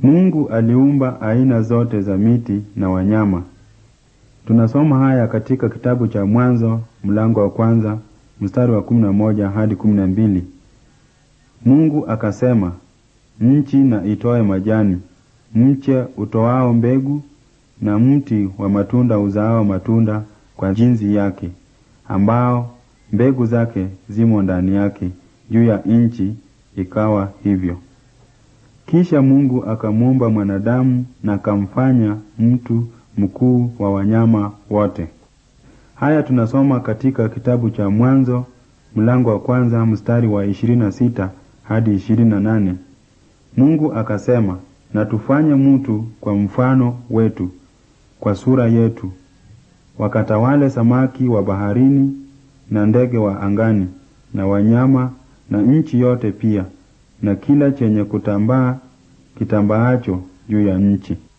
Mungu aliumba aina zote za miti na wanyama. Tunasoma haya katika kitabu cha Mwanzo mlango wa kwanza mstari wa kumi na moja hadi kumi na mbili. Mungu akasema, nchi na itoe majani, mche utoao mbegu, na mti wa matunda uzaao matunda kwa jinsi yake, ambao mbegu zake zimo ndani yake juu ya nchi. Ikawa hivyo. Kisha Mungu akamuumba mwanadamu na akamfanya mtu mkuu wa wanyama wote. Haya tunasoma katika kitabu cha Mwanzo mlango wa kwanza mstari wa 26 hadi 28. Mungu akasema, na tufanye mtu kwa mfano wetu, kwa sura yetu, wakatawale samaki wa baharini na ndege wa angani na wanyama na nchi yote pia na kila chenye kutambaa kitambaacho juu ya nchi.